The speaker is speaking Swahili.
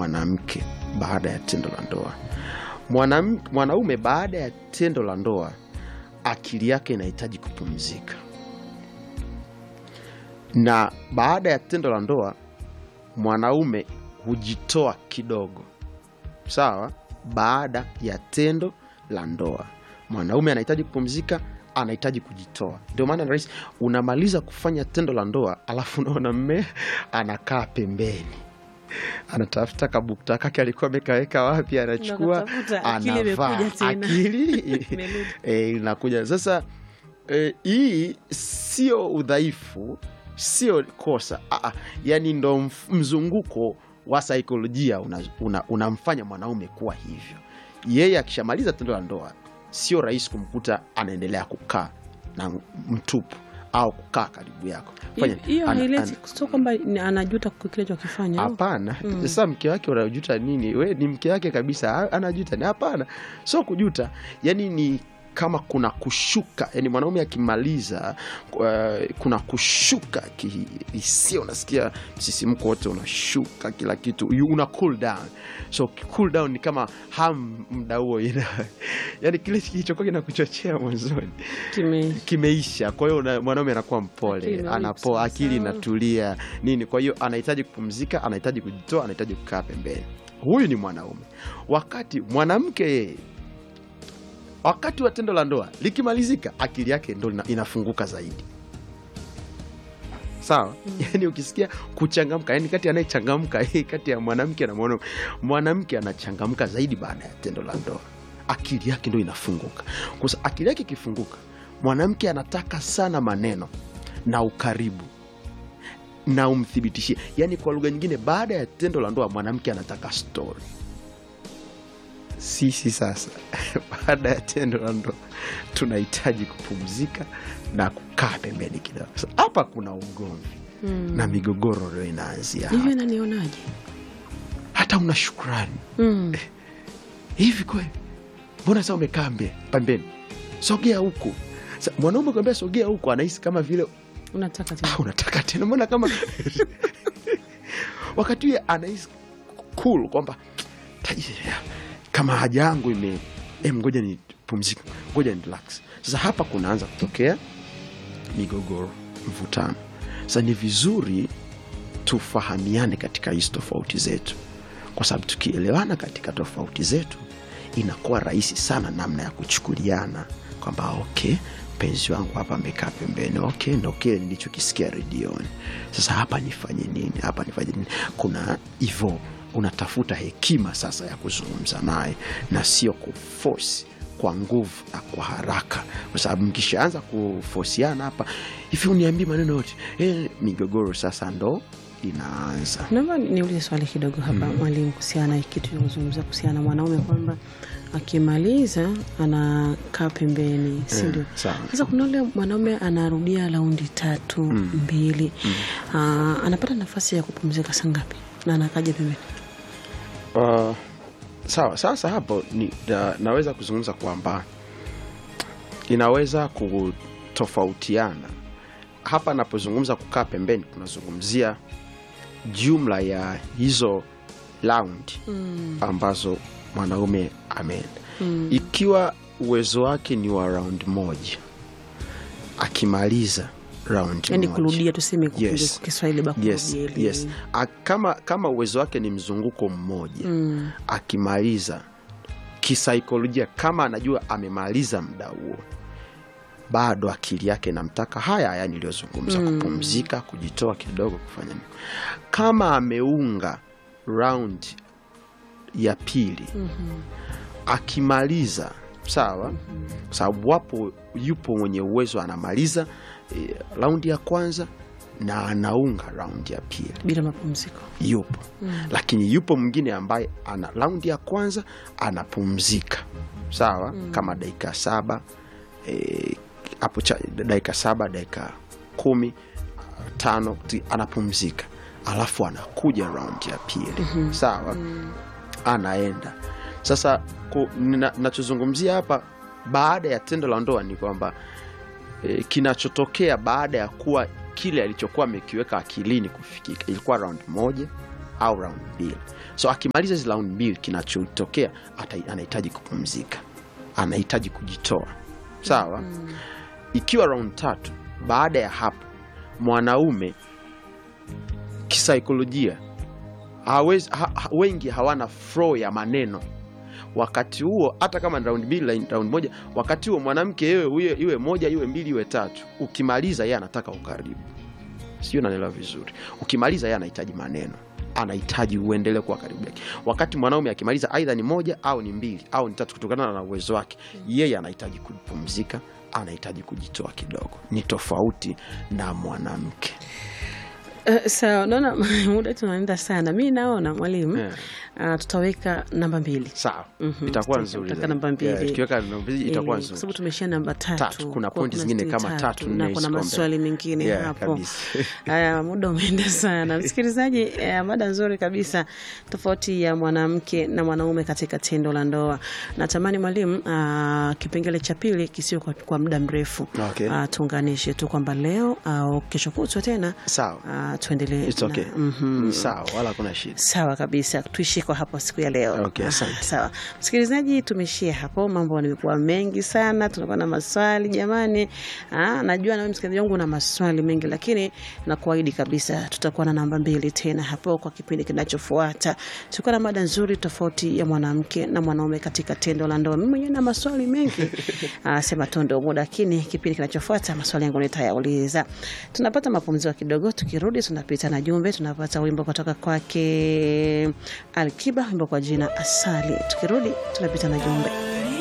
mwanamke baada ya tendo la ndoa. Mwanam, mwanaume baada ya tendo la ndoa akili yake inahitaji kupumzika, na baada ya tendo la ndoa mwanaume hujitoa kidogo, sawa. Baada ya tendo la ndoa mwanaume anahitaji kupumzika, anahitaji kujitoa. Ndio maana rahisi, unamaliza kufanya tendo la ndoa, alafu unaona mme anakaa pembeni, anatafuta kabukta kake alikuwa amekaweka wapi, anachukua Unakatafuta, akili anavaa, imekuja tena. akili Imerudi. e, inakuja sasa. E, hii sio udhaifu, sio kosa Aa, yani ndo mf- mzunguko wa saikolojia unamfanya una, unamfanya mwanaume kuwa hivyo. Yeye akishamaliza tendo la ndoa, sio rahisi kumkuta anaendelea kukaa na mtupu au kukaa karibu yako. Fanya- hiyo ana- haileti sio kwamba ni- anajuta kwa kile chokifanya Hapana. Sasa mke wake unajuta nini? We ni mke wake kabisa, a- anajuta ni? Hapana, sio kujuta, yani ni kama kuna kushuka, yani mwanaume akimaliza, uh, kuna kushuka kihisia, unasikia msisimko wote unashuka, kila kitu you- una cool down. So cool down ni kama ham muda huo, ina- yani kile kilichokuwa kinakuchochea mwanzoni kime kimeisha. Kwa hiyo una- mwanaume anakuwa Akili mpole, imerudi anapoa, sawa akili sawa. inatulia nini. Kwa hiyo anahitaji kupumzika, anahitaji kujitoa, anahitaji kukaa pembeni. Huyu ni mwanaume. Wakati mwanamke yeye, wakati wa tendo la ndoa likimalizika, akili yake ndo ina- inafunguka zaidi. Sawa, yani ukisikia kuchangamka, yani kati anayechangamka yeye kati ya mwanamke na mwanaume, mwanamke anachangamka zaidi baada ya tendo la ndoa, akili yake ndo inafunguka. Kwa sababu akili yake ikifunguka, mwanamke anataka sana maneno na ukaribu na umthibitishie, yani kwa lugha nyingine, baada ya tendo la ndoa mwanamke anataka stori. Sisi sasa baada ya tendo la ndoa tunahitaji kupumzika na kukaa pembeni kidogo. Sasa hapa kuna ugomvi na migogoro ndio inaanzia hivyo hapa. inanionaje Hata una shukrani mm. hivi kweli, mbona sasa umekaa mbe- pembeni? Sogea huku. Sa- Mwanaume kuambia sogea huku, anahisi kama vile unataka tena "Ah, unataka tena, mbona kama wakati huye anahisi cool kwamba "Tai- kama haja yangu ime em, ngoja ni pumzika, ngoja ni relax. Sasa hapa kunaanza kutokea migogoro, mvutano. Sasa ni vizuri tufahamiane katika hizi tofauti zetu, kwa sababu tukielewana katika tofauti zetu inakuwa rahisi sana namna ya kuchukuliana kwamba okay, mpenzi wangu hapa amekaa pembeni, okay, ndo kile nilichokisikia redioni. Sasa hapa nifanye nini? Hapa nifanye nini? Kuna hivyo unatafuta hekima sasa ya kuzungumza naye na sio kufosi kwa nguvu na kwa haraka, kwa sababu mkishaanza kufosiana hapa hivi, uniambie maneno yote eh, migogoro sasa ndo inaanza. naomba niulize swali kidogo hapa mwalimu kuhusiana na kitu cha kuzungumza kuhusiana na mwanaume kwamba akimaliza anakaa pembeni si ndio sawa. sasa kuna ule mwanaume anarudia raundi tatu mbili Aa, anapata nafasi ya kupumzika saa ngapi na anakaja pembeni Uh, sawa. Sasa hapo ni, na, naweza kuzungumza kwamba inaweza kutofautiana. Hapa napozungumza kukaa pembeni, kunazungumzia jumla ya hizo raundi ambazo mwanaume ameenda. Ikiwa uwezo wake ni wa raundi moja, akimaliza raundi yani moja kurudia tuseme kwa Yes. kwa Kiswahili ba yes, kurudia ile. yes. A, kama, kama uwezo wake ni mzunguko mmoja Mm. akimaliza kisaikolojia, kama anajua amemaliza muda huo, bado akili yake namtaka haya haya niliyozungumza, kupumzika, kujitoa kidogo, kufanya nini. Kama ameunga round ya pili akimaliza sawa, kwa sababu wapo, yupo mwenye uwezo anamaliza eh, raundi ya kwanza na anaunga raundi ya pili bila mapumziko yupo lakini yupo mwingine ambaye ana raundi ya kwanza anapumzika sawa kama dakika saba eh, hapo cha dakika saba dakika kumi tano ti- anapumzika alafu anakuja raundi ya pili sawa anaenda sasa ku- nina- nachozungumzia hapa baada ya tendo la ndoa ni kwamba e, kinachotokea baada ya kuwa kile alichokuwa amekiweka akilini kufikika ilikuwa round moja au round mbili so akimaliza hizi round mbili kinachotokea ata- anahitaji kupumzika anahitaji kujitoa sawa ikiwa round tatu baada ya hapo mwanaume kisaikolojia hawezi, ha, ha, wengi hawana flow ya maneno wakati huo hata kama ni round mbili line- round moja wakati huo mwanamke iwe, iwe, iwe moja iwe mbili iwe tatu ukimaliza yeye anataka ukaribu sio nanelewa vizuri ukimaliza yeye anahitaji maneno anahitaji uendelee kuwa karibu yake wakati mwanaume akimaliza aidha ni moja au ni mbili au ni tatu kutokana na uwezo wake yeye anahitaji kupumzika anahitaji kujitoa kidogo ni tofauti na mwanamke Uh, sawa naona muda tunaenda sana mi naona mwalimu Yeah. uh, tutaweka namba mbili sawa Mhm, itakuwa tutaweka- nzuri tutaweka zaidi. namba mbili. Yeah, tukiweka namba mbili itakuwa Eh, nzuri kwa sababu tumeshia namba tatu, Tatu, kuna Kwa pointi kuna zingine stili kama tatu, nne na kuna ziko maswali mbele. mengine Yeah, hapo kabisa. haya muda umeenda sana msikilizaji eh, mada nzuri kabisa tofauti ya mwanamke na mwanaume katika tendo la ndoa natamani mwalimu uh, kipengele cha pili kisio kwa, kwa muda mrefu Okay. Ah, tuunganishe tu kwamba leo au kesho kutwa tena sawa uh, tuendelee It's na- okay. Mhm. sawa wala hakuna shida sawa kabisa tuishie kwa hapo siku ya leo Okay, asante. Ah, sawa msikilizaji tumeishia hapo mambo yamekuwa mengi sana tunakuwa na maswali jamani ah, najua nawe msikilizaji wangu una maswali mengi lakini nakuahidi kabisa tutakuwa na namba mbili tena hapo kwa kipindi kinachofuata tutakuwa na mada nzuri tofauti ya mwanamke na mwanaume katika tendo la ndoa mimi mwenyewe na maswali mengi ah, sema tu ndio muda lakini kipindi kinachofuata maswali yangu nitayauliza tunapata mapumziko kidogo tukirudi tunapita na jumbe tunapata wimbo kutoka kwake alkiba wimbo kwa jina asali tukirudi tunapita na jumbe